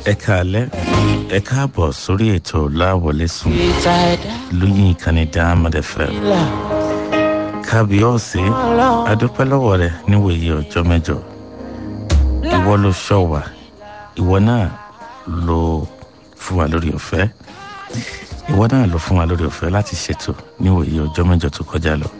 ẹ káalẹ́ ẹ káàbọ̀ sórí ètò láwọlé sùn lóyún ìkànnì diamond fm kábíọ́ọ̀sì adúpẹ́ lọ́wọ́ rẹ níwòye ọjọ́ mẹ́jọ ìwọ ló ṣọ́ wa ìwọ náà ló fún wa lórí ọ̀fẹ́ ìwọ náà ló fún wa lórí ọ̀fẹ́ láti ṣètò níwòye ọjọ́ mẹ́jọ tó kọjá lọ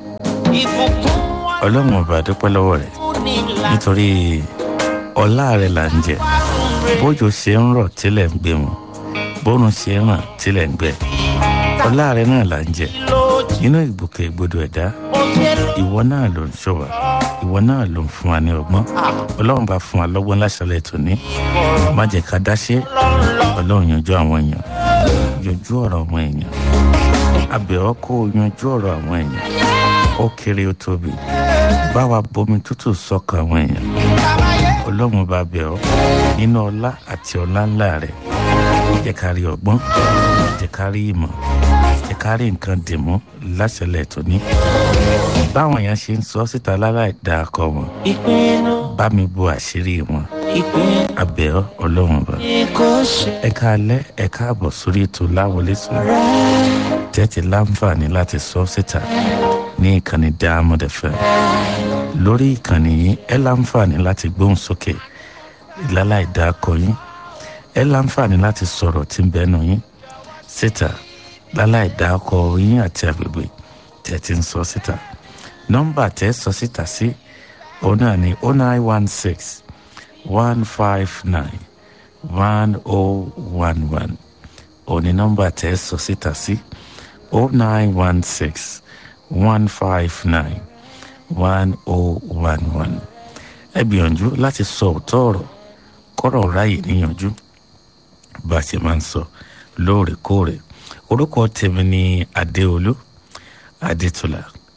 ọlọ́run ọba adúpẹ́ lọ́wọ́ rẹ nítorí ọlá rẹ là ń jẹ bójú ṣe ń rọ̀ tílẹ̀ ń gbé mu bórun ṣe ń ràn tílẹ̀ ń gbẹ ọlá rẹ náà là ń jẹ inú ìgbòkègbodò ẹ̀dá ìwọ náà ló ń ṣọwà ìwọ náà ló ń fún wa ní ọgbọ́n ọlọ́run bá fún wa lọ́gbọ́n láṣálẹ̀ tòní má jẹ́ ká dáṣẹ́ ọlọ́run yanjú àwọn èèyàn yanjú ọ̀rọ̀ àwọn èèyàn abẹ́ ọ kó yanjú ọ̀rọ̀ àwọn èèyàn ó kéré ó tóbi bá wa bomi tútù sọ́kàn àwọn èèyàn ọlọ́run bá bẹ̀ ọ́ nínú ọlá àti ọlá ńlá rẹ̀ jẹ́ ká rí ọgbọ́n jẹ́ ká rí ìmọ̀ jẹ́ ká rí nǹkan dìmú láṣẹlẹ̀ tóní báwọn èèyàn ṣe ń sọ síta láláì dá akọ wọn bá mi bo àṣírí wọn abẹ́ ọ́ ọlọ́run bá ẹ káalẹ́ ẹ káàbọ̀ sórí ètò láwọlé sùn tẹ́tí láǹfààní láti sọ síta ní ìkànnì diamond fm lórí ìkànnì yìí ẹ láǹfààní láti gbóhùn sókè láláì dá akọ yín ẹ láǹfààní láti sọ̀rọ̀ tí ń bẹ́nu yín síta láláì dá akọ yín àti agbègbè tẹ́ ti ń sọ síta nọ́mbà tẹ́ sọ síta sí òun náà ní oh nine one six one five nine one oh one one òun ní nọ́mbà tẹ́ sọ síta sí oh nine one six one five nine one oh one one ẹ gbìyànjú láti sọ òótọ́ ọ̀rọ̀ kọ́rọ̀ ráyè níyànjú bá a ṣe máa ń sọ lóòrèkóòrè orúkọ tèmi ní adéolú adétúlà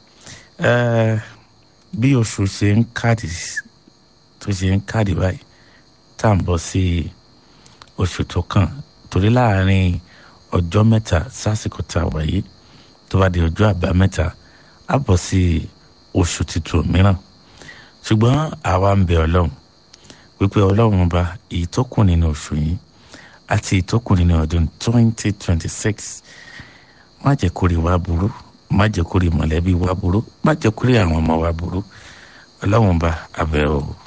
bí oṣù ṣe ń káàdì tó ṣe ń káàdì báyìí tá à ń bọ̀ sí oṣù tó kàn torí láàrin ọjọ́ mẹ́ta sásìkò tá a wà yìí tó bá di ọjọ́ àbámẹ́ta á bọ̀ sí oṣù tuntun mìíràn ṣùgbọ́n àwa ń bẹ ọlọ́run wípé ọlọ́run ọba èyí tó kù nínú oṣù yìí àti èyí tó kù nínú ọdún twenty twenty six má jẹ́ kó rí wa burú má jẹ́ kó rí mọ̀lẹ́bí wa burú má jẹ́ kó rí àwọn ọmọ wa burú ọlọ́run ọba abẹ́ o.